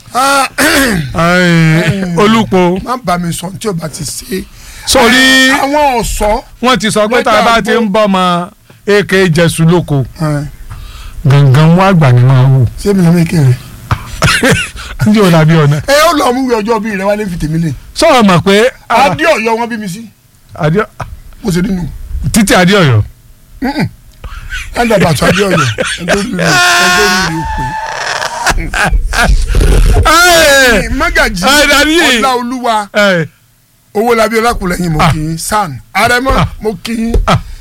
olùpọ̀ má bá mi sọ tí o bá ti ṣe. sórí àwọn ọ̀sọ́. wọ́n ti sọ pé tá a bá ti ń bọ́ ọmọ èké jẹ̀sùn lóko gangan wọn àgbà ni máa wù. ṣé mi lọ mí kéré. ní o dàbí ọ̀nà. ẹ ó lọ mú ìwé ọjọ́ bí rẹ wálé fi tèmi lè. sọ̀rọ̀ mọ̀ pé. adé ọ̀yọ́ wọn bí mi sí. adé mo ṣe nínú. títí adé ọ̀yọ́. ẹ̀ńdà bàtú adé ọ̀yọ́ ẹgbẹ́ mi rè ẹgbẹ́ mi rè pé. magaji ọlá olúwa owó labi ọlákùlẹ̀yìn mo kì í san arẹmọ mo kì í.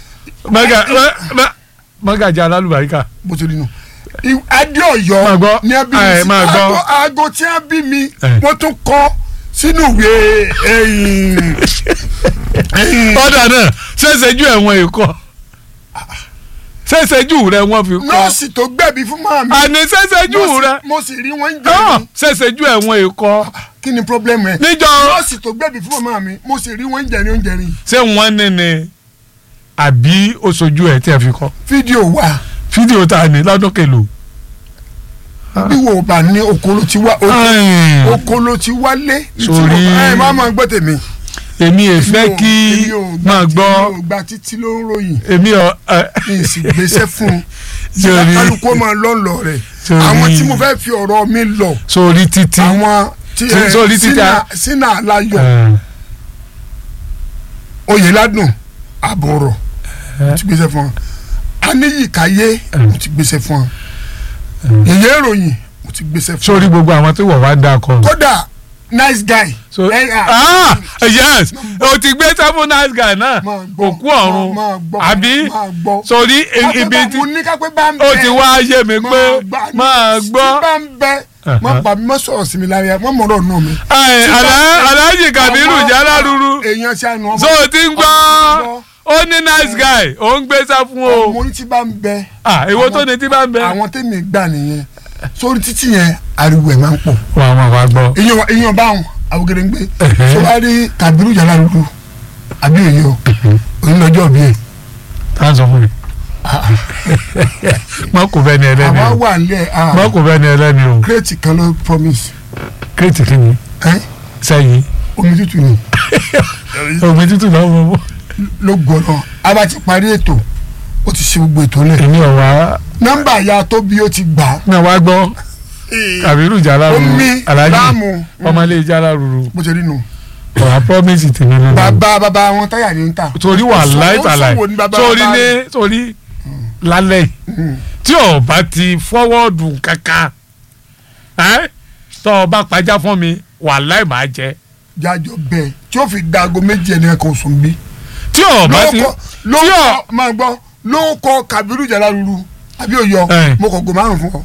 magaji alálùbáríkà. mo ṣe nínú adé ọ̀yọ́ ní ẹbí mi sí aago tí a bí mi wọ́n tún kọ sínú ìwé ọ̀dà náà ṣẹ̀ṣẹ̀jú ẹ̀wọ̀n èkó ṣẹ̀ṣẹ̀jú rẹ wọ́n fi kọ́. nọ́ọ̀sì tó gbẹ̀bí fún màmá mi. àní ṣẹ̀ṣẹ̀jú rẹ. mo sì rí wọn jẹ́ mi. ṣẹ̀ṣẹ̀jú ẹ̀wọ̀n èkó. kí ni problem rẹ. níjọ nọ́ọ̀sì tó gbẹ̀bí fún màmá mi mo sì rí wọn jẹ́ ní oúnjẹ rí. ṣé wọ́n ní ni àbí oṣojú ẹ̀ tí ẹ fi kọ́. fídíò wà. fídíò tá a ní lọ́dún kẹlò. bí wo bá ní okolo ti wá okolo ti wálé. sórí ẹ má máa gbọ́ tèmi èmi è fẹ́ kí máa gbọ́ èmi ò gba títí ló ń ròyìn èmi ò. mi sì gbéṣẹ́ fún un kálukú máa lọ lọ rẹ̀ àwọn tí mo fẹ́ fi ọ̀rọ̀ mi lọ sórí títí àwọn tí sórí títí sínú aláyọ̀ oyèládùn àbọ̀rọ̀ mo ti gbéṣẹ́ fún un aníyíkáyé mo ti gbéṣẹ́ fún un ìyẹn ìròyìn mo ti gbéṣẹ́ fún un. sórí gbogbo àwọn tí wọ́n wá ń dà kọ́. kódà nice guy. so ah yes o ti gbé sẹ́fún nice guy náà òkú ọ̀run àbí sórí ibi tí o ti wá yé mi pé máa gbọ́. tí bá ń bẹ má bà mí má sọ̀rọ̀ sí mi lára má mọ̀rọ̀ nù mí. aláàjì Kabiru Jaláruru èèyàn ṣe àná ọmọ. so o ti ń gbọ́ ó ní nice guy ó ń gbé sẹ́fún o. ọmọ orí tí bá ń bẹ. ah èwo tó ní tí bá ń bẹ. àwọn tèmi gbà nìyẹn sórí títì yẹn ariwo ẹ̀ máa ń pọ̀. wà á máa wá gbọ́. èèyàn èèyàn báwọn awogede ń gbé so wá rí Kabiru Jaláruru àbí èyí o onílọ́jọ́ bí ẹ̀. tá a sọ fún mi. mọ kò bẹ ni ẹlẹ́ni o àwa wà nílẹ̀ mọ kò bẹ ni ẹlẹ́ni o. kírètì kan ló promise. kírètì kí ni. sẹ́yìn. omi tútù ni. omi tútù náà wọ́n wọ́n. ló gbọ́dọ̀ a bá ti parí ètò ó ti ṣe gbogbo ètò lẹ̀. èmi ò wá. nọ́mbà ya tó bí ó ti gbà. náà wá gbọ́ Kabiru Jaláruru omi Alhaji láàmú ọmọlé Jaláruru bó ṣe rí nu. ọ̀rá promise tèmi nínú. bàbá bàbá wọn táyà ní ń tà. torí wà láìtàláì ó sòwò ní bàbá torí bàbá ní rẹ̀. torí lálẹ́ yìí tí o bá ti fọwọ́dù kankan ẹ́ tó o bá pàjá fún mi wà láì máa jẹ. jájọ bẹ́ẹ̀ tí ó fi dago méjì ẹni kan sùn bí. tí o bá ti ló kọ máa gbọ́ ló kọ Kabiru Jaláruru àbí òyọ mo kọ go márùn fún ọ.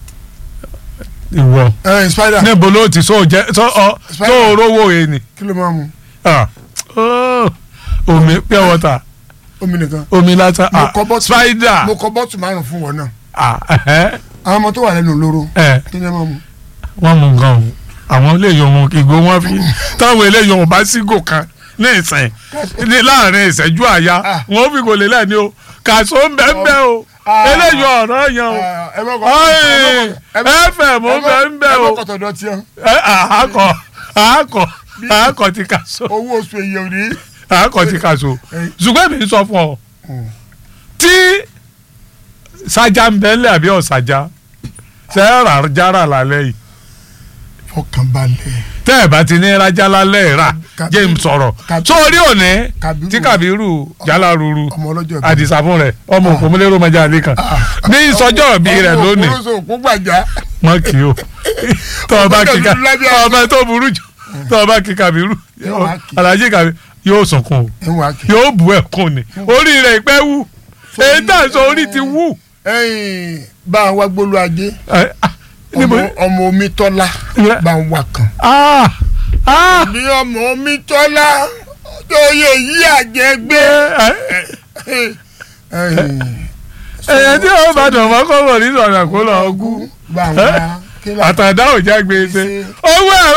ìwọ ẹ spider. níbo ló ti so jẹ so ọ so rówó yẹn ni. kí ló máa mu. Ah, oh, omi pure water omi nìkan. omi lásán mo ah kọ bọ́tù spider mo kọ bọ́tù márùn fún wọn náà. ah ẹhẹ àwọn ọmọ tó wà lẹ́nu olóró. ẹ kí ni ẹ máa mu. wọ́n mú nǹkan o àwọn eléyìí ohun ìgò wọn fi táwọn eléyìí ohun bá sígò kan ní ìsìn ní láàrin ìṣẹ́jú àyà wọn ò fi gò lélẹ̀ ni o kàṣó ń bẹ́ ń bẹ́ o eléyìí ọ̀rọ̀ yẹn o ẹ̀fẹ̀ mò ń bẹ́ ń bẹ́ o ẹ bọ́ kọ̀tọ̀ dọ̀tí ẹ. àákọ̀ àákọ̀ àákọ̀ ti kàṣó owó oṣù èyí ò ní. àákọ̀ ti kàṣó ṣùgbọ́n mi sọ fún ọ tí sájà ń bẹ́lẹ̀ àbí ọ̀sájà ṣe é rà jára lálẹ́ yìí fọkànbalẹ̀. tẹ́ ẹ̀ bá ti ní rájá lálẹ́ rà jẹ́ n sọ̀rọ̀ sórí òní tí Kabiru Jaláruru ọmọ ọlọ́jọ́ ìbí. àdìsá fún rẹ̀ ọmọ òpómúlérò mọ́jà àlẹ́ kan ní ìsọjọ́ ìbí rẹ̀ lónìí ọmọ òkú gbàjà. mọ́ kí o tọ́ ọ bá kí ká ọmọ tó burú jù tọ́ ọ bá kí Kabiru Alhaji Kabiru yóò sunkún o ẹ wà kí. yóò bu ẹkún ni orí rẹ̀ ìpẹ́ wù èyí tá à ń sọ orí ti wù. ẹ̀yin bá a wá gbólú ajé Ẹ, ah, níbo ọmọ ọmọ omi tọ́lá Yeah. bá ń wà kan. ah ah bí ọmọ omi tọ́lá oyè yí àjẹgbé. ẹ̀yẹ tí ó bá dàn mọ́ kọ́ bọ̀ nínú ọ̀nà kó lọ́ọ́ gún bá ń wá kí ló- àtàdá ò já gbèsè owó ẹ̀rọ.